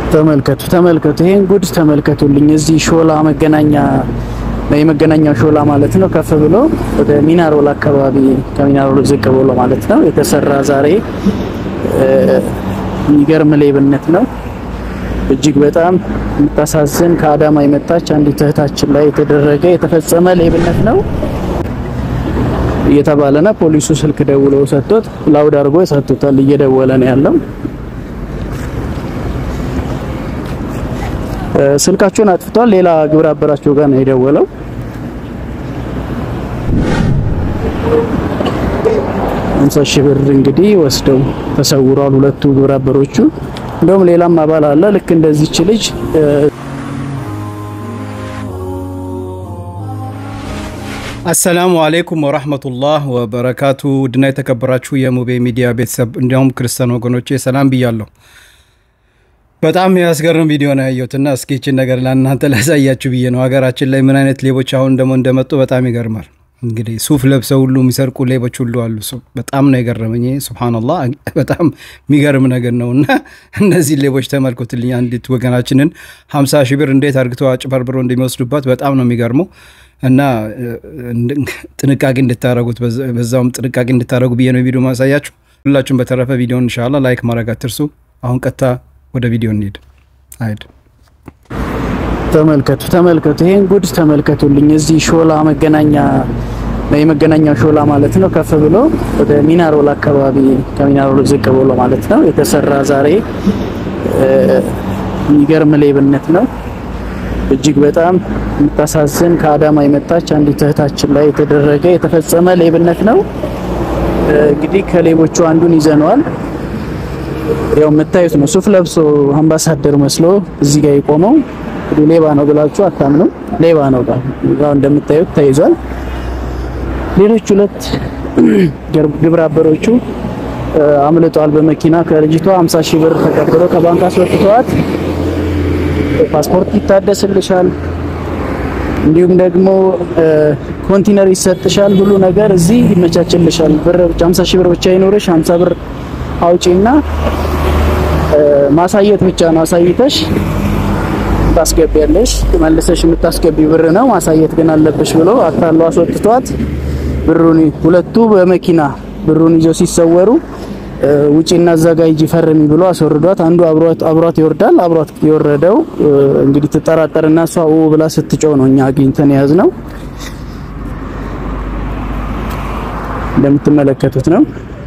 ተመልከቱ ተመልከቱ፣ ይሄን ጉድ ተመልከቱልኝ። እዚህ ሾላ መገናኛ የመገናኛው ሾላ ማለት ነው። ከፍ ብሎ ወደ ሚናሮል አካባቢ ከሚናሮል ዝቅ ብሎ ማለት ነው የተሰራ ዛሬ የሚገርም ሌብነት ነው። እጅግ በጣም የምታሳዝን ከአዳማ የመጣች አንዲት እህታችን ላይ የተደረገ የተፈጸመ ሌብነት ነው እየተባለ ነው። ፖሊሱ ስልክ ደውሎ ሰጥቶት ላውድ አድርጎ ሰጥቶታል። እየደወለ ነው ያለው። ስልካቸውን አጥፍቷል። ሌላ ግብረ አበራቸው ጋር ነው የደወለው። ሃምሳ ሺህ ብር እንግዲህ ወስደው ተሰውሯል ሁለቱ ግብረ አበሮቹ። እንደውም ሌላም አባል አለ ልክ እንደዚች ልጅ አሰላሙ አሌይኩም ወራህመቱላህ ወበረካቱ። ውድና የተከበራችሁ የሙቤ ሚዲያ ቤተሰብ እንዲያውም ክርስቲያን ወገኖቼ ሰላም ብያለሁ። በጣም የሚያስገርም ቪዲዮ ነው ያየሁትና እስኪ ይችን ነገር ለእናንተ ላሳያችሁ ብዬ ነው። ሀገራችን ላይ ምን አይነት ሌቦች አሁን ደግሞ እንደመጡ በጣም ይገርማል። እንግዲህ ሱፍ ለብሰው ሁሉ የሚሰርቁ ሌቦች ሁሉ አሉ። በጣም ነው የገረመኝ። ሱብሃነላህ በጣም የሚገርም ነገር ነው። እና እነዚህ ሌቦች ተመልኮትልኝ አንዲት ወገናችንን ሀምሳ ሺህ ብር እንዴት አርግተው አጭበርብሮ እንደሚወስዱባት በጣም ነው የሚገርመው። እና ጥንቃቄ እንድታረጉት በዛውም ጥንቃቄ እንድታረጉ ብዬ ነው ቪዲዮ ማሳያችሁ። ሁላችሁም በተረፈ ቪዲዮን እንሻላ ላይክ ማድረግ አትርሱ። አሁን ቀጥታ ወደ ቪዲዮ እንሄድ። አይድ ተመልከቱ ተመልከቱ፣ ይሄን ጉድ ተመልከቱልኝ። እዚህ ሾላ መገናኛ የመገናኛው ሾላ ማለት ነው ከፍ ብሎ ወደ ሚናሮል አካባቢ ከሚናሮል ዝቅ ብሎ ማለት ነው የተሰራ ዛሬ የሚገርም ሌብነት ነው። እጅግ በጣም የምታሳዝን ከአዳማ የመጣች አንዲት እህታችን ላይ የተደረገ የተፈጸመ ሌብነት ነው። እንግዲህ ከሌቦቹ አንዱን ይዘነዋል። ያው የምታዩት ነው። ሱፍ ለብሶ አምባሳደር መስሎ እዚህ ጋር የቆመው እንግዲህ ሌባ ነው ብላችሁ አታምኑ። ሌባ ነው ጋር ያው እንደምታዩት ተይዟል። ሌሎች ሁለት ግብረ አበሮቹ አምልጧል በመኪና ከልጅቷ 50 ሺህ ብር ተቀብሎ ከባንክ አስወጥተዋት ፓስፖርት ይታደስልሻል፣ እንዲሁም ደግሞ ኮንቲነር ይሰጥሻል፣ ሁሉ ነገር እዚህ ይመቻችልሻል። ብር 50 ሺህ ብር ብቻ ይኖርሽ 50 ብር አውጪና ማሳየት ብቻ ነው። አሳይተሽ ታስገቢያለሽ። መልሰሽ የምታስገቢ ብር ነው ማሳየት ግን አለብሽ ብሎ አታሎ አስወጥቷት ብሩን ሁለቱ በመኪና ብሩን ይዘው ሲሰወሩ ውጪና አዘጋጅ ፈርሚ ብሎ አስወርዷት። አንዱ አብሯት አብሯት ይወርዳል። አብሯት የወረደው እንግዲህ ትጠራጠርና እሷ ኦ ብላ ስትጮህ ነው እኛ አግኝተን የያዝ ነው። እንደምትመለከቱት ነው።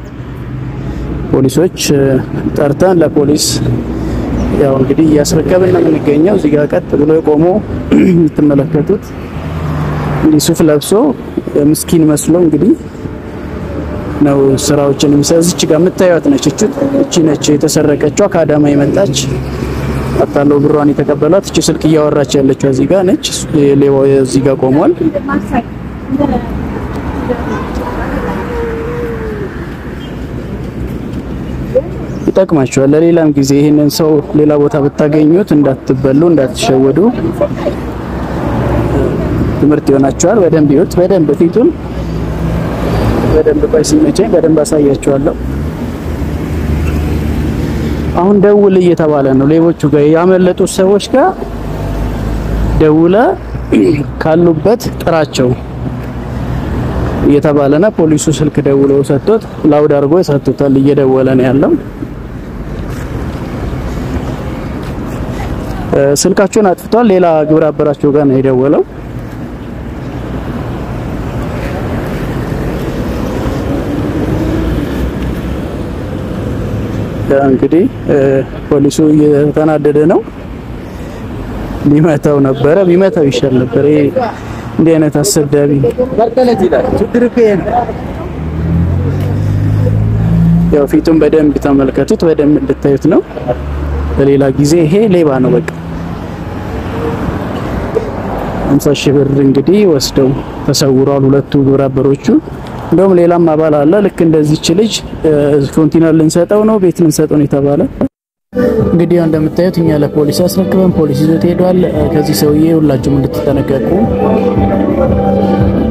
ፖሊሶች ጠርተን ለፖሊስ ያው እንግዲህ እያስረከብን ነው የምንገኘው። እዚህ ጋር ቀጥ ብሎ የቆሞ የምትመለከቱት እንዲህ ሱፍ ለብሶ ምስኪን መስሎ እንግዲህ ነው ስራዎችን የሚሰዝች ጋር የምታዩት ነች። እቺ ነች የተሰረቀችው ከአዳማ የመጣች አታለው ብሯን የተቀበሏት። እቺ ስልክ እያወራች ያለችው እዚህ ጋር ነች። ሌባው እዚህ ጋር ቆሟል። ይጠቅማቸዋል ለሌላም ጊዜ ይህንን ሰው ሌላ ቦታ ብታገኙት እንዳትበሉ፣ እንዳትሸወዱ ትምህርት ይሆናቸዋል። በደንብ ይዩት። በደንብ ፊቱን በደንብ ቆይ ሲመቸኝ በደንብ አሳያቸዋለሁ። አሁን ደውል እየተባለ ነው። ሌቦቹ ጋር ያመለጡት ሰዎች ጋር ደውለ ካሉበት ጥራቸው እየተባለ ነው። ፖሊሱ ስልክ ደውሎ ሰጥቶት ላውድ አድርጎ ሰጥቶታል። እየደወለ ነው ያለው። ስልካቸውን አጥፍቷል። ሌላ ግብረ አበራቸው ጋር ነው የደወለው። እንግዲህ ፖሊሱ እየተናደደ ነው። ሊመታው ነበረ፣ ቢመታው ይሻል ነበር። ይሄ እንዲህ አይነት አሰዳቢ ያው ፊቱን በደንብ ተመልከቱት፣ በደንብ እንድታዩት ነው። በሌላ ጊዜ ይሄ ሌባ ነው በቃ። 50 ሺህ ብር እንግዲህ ወስደው ተሰውሯል ሁለቱ ግብረ አበሮቹ። እንደውም ሌላም አባል አለ ልክ እንደዚች ልጅ ኮንቲነር ልንሰጠው ነው ቤት ልንሰጠው ነው የተባለ እንግዲህ ያው እንደምታዩት እኛ ለፖሊስ አስረክበን ፖሊስ ይዞት ሄዷል። ከዚህ ሰውዬ ሁላችሁም እንድትጠነቀቁ